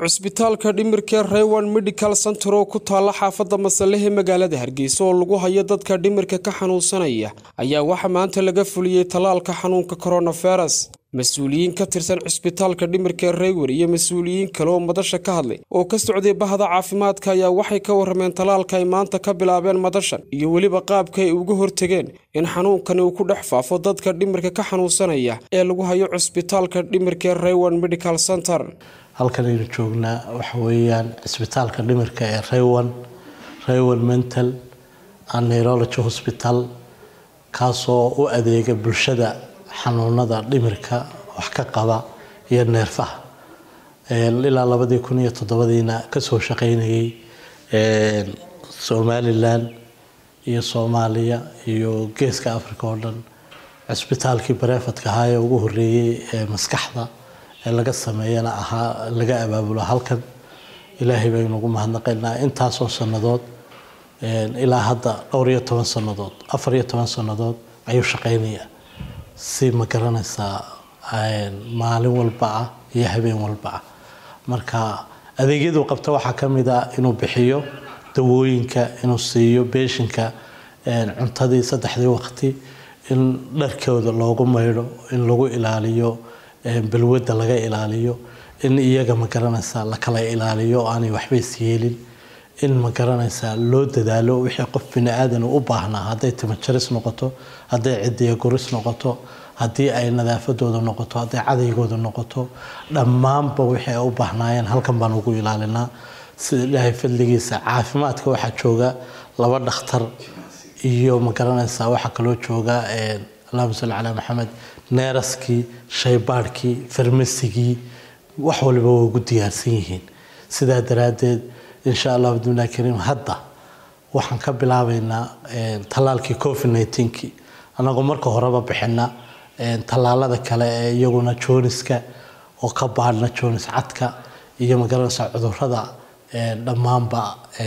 cusbitaalka dhimirka raywan medical center oo ku taala xaafadda masalehe magaalada hargeysa oo lagu hayo dadka dhimirka ka xanuunsanaya ayaa waxaa maanta laga fuliyey tallaalka xanuunka coronavirus mas-uuliyiin ka tirsan cusbitaalka dhimirka raywer iyo mas-uuliyiin kale oo madasha ka hadlay oo ka socday bahda caafimaadka ayaa waxay ka warrameen tallaalka ay maanta ka bilaabeen madashan iyo weliba qaabka ay uga hortegeen in xanuunkani uu ku dhex faafo dadka dhimirka ka xanuunsanaya ee lagu hayo cusbitaalka dhimirka raywan medical center halkan aynu joognaa waxa weeyaan cisbitaalka dhimirka ee raywan raywan mental and neurology hospital kaasoo u adeega bulshada xanuunada dhimirka wax ka qaba iyo neerfaha ilaa labadii kun iyo toddobadiina kasoo shaqeynayay somalilan iyo soomaaliya iyo geeska africa oo dhan cisbitaalkii bareefadka ahaa ee ugu horeeyey ee maskaxda ee laga sameeyana ahaa laga abaabulo halkan ilaahay baynu ugu mahadnaqaynaa intaasoo sannadood ilaa hadda dhowr iyo toban sannadood afar iyo toban sannadood ayuu shaqeynayaa si ma garanaysaa maalin walba ah iyo habeen walba ah marka adeegyaduu qabta waxaa ka mid ah inuu bixiyo dawooyinka inuu siiyo beeshinka cuntadii saddexdii waqti in dharkooda loogu maydho in lagu ilaaliyo balwadda laga ilaaliyo in iyaga ma garanaysaa la kala ilaaliyo aanay waxba isyeelin in ma garanaysaa loo dadaalo wixii qof bini aadan u baahnaa hadday timajaris noqoto hadday cidiya guris noqoto haddii ay nadaafadooda noqoto hadday cadaygooda noqoto dhammaanba wixii ay u baahnaayeen halkan baan ugu ilaalinaa sida ilaahay fadligiisa caafimaadka waxaa jooga laba dhakhtar iyo ma garanaysaa waxaa kaloo jooga allahuma salli calaa maxamed neeraskii shaybaadhkii farmasigii wax waliba waa ugu diyaarsan yihiin sidaa daraaddeed insha allah bidmillahi kariim hadda waxaan ka bilaabaynaa tallaalkii covid nneteen-kii annagoo marka horeba bixina tallaalada kale ee iyaguna jooniska oo ka baadhna joonis cadka iyo magaranaysa cudurada dhammaanba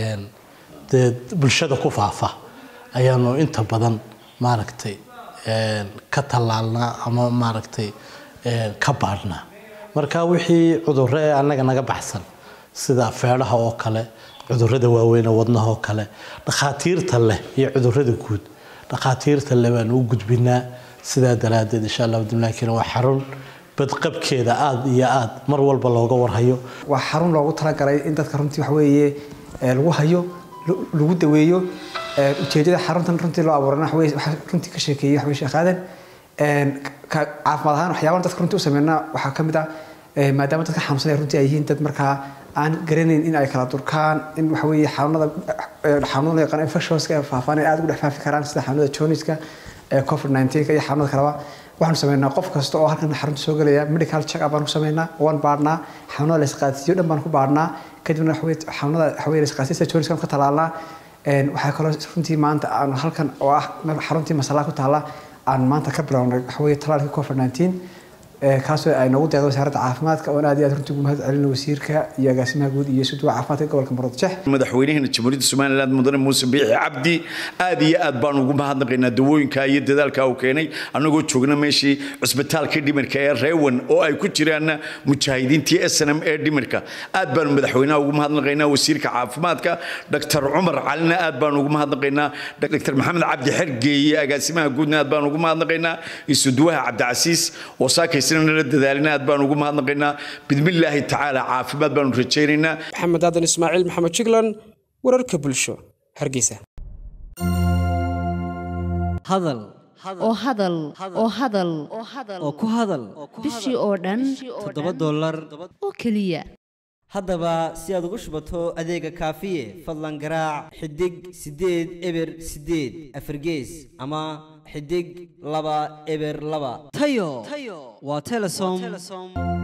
dee bulshada ku faafa ayaanu inta badan maaragtay ka tallaalnaa ama maaragtay ka baadhnaa marka wixii cudurro ee annaga naga baxsan sida feedhaha oo kale cudurada waaweyn wadnaha oo kale dhakhaatiirta leh iyo cudurada guud dhakhaatiirta leh baan u gudbinaa sidaa daraaddeed insha allah bidmillahi kariim waa xarun badqabkeeda aada iyo aada mar walba looga warhayo waa xarun loogu talagalay in dadka runtii wax weeye lagu hayo lagu daweeyo ujeedada xaruntan runtii loo abuurana waxaweye waxaa runtii ka sheekeeyey waxaweye sheekh aadan caafimaad ahaan waxyaabahan dadka runtii u sameynaa waxaa ka mid ah maadaama dadka xanuunsanaya runtii ay yihiin dad markaa aan garanayn in ay kala durkaan in waxa weeye xanuunada xanuunada yaqaan infectionska ee faafaan ay aada ugu dhex faafi karaan sida xanuunada joniska covid 19 iyo xanuunada kaleba waxaanu sameynaa qof kasta oo halkan xarunta soo gelaya medical check up baan ku sameynaa waan baadhnaa xanuunada la isqaadsiiyo dhan baan ku baadhnaa kadibna waxaweye xanuunada waxaweye la isqaadsiyo sida joniska ka talaalnaa waxaa kaloo runtii maanta aan halkan oo ah xaruntii masalaa ku taala aan maanta ka bilownay waxaweye talaalkii covid 19 kaasoo ay noogu deeqday wasaaradda caafimaadka oon aad iyo aad runtii ugu mahad celino wasiirka iyo agaasimaha guud iyo suduwa caafimaadka gobolka muruudjex madaxweynaheena jamhuuriyadda somaliland mudane muuse biixi cabdi aad iyo aad baan ugu mahadnaqaynaa dawooyinka iyo dadaalka uu keenay annagoo joogna meeshii cusbitaalkii dhimirka ee reewan oo ay ku jiraan mujaahidiintii s n m ee dhimirka aad baanu madaxweynaha ugu mahadnaqaynaa wasiirka caafimaadka dr cumar calina aad baanu ugu mahadnaqaynaa dr maxamed cabdi xergeeye agaasimaha guudna aad baanu ugu mahadnaqaynaa iyo suduwaha cabdicasiis oo saakay nala dadaalina aad baan ugu mahadnaqaynaa bidmillaahi tacaala caafimaad baanu rajaynaynaa maxamed aadan ismaaciil maxamed jiglan wararka bulsho hargeysa hadal oo hadal oo hadal oo ku hadal bishii oo dhan toddoba dollar oo keliya haddaba si aad ugu shubato adeega kaafiye fadlan garaac xidig siddeed eber siddeed afargees ama xidig laba eber laba tayo waa telesom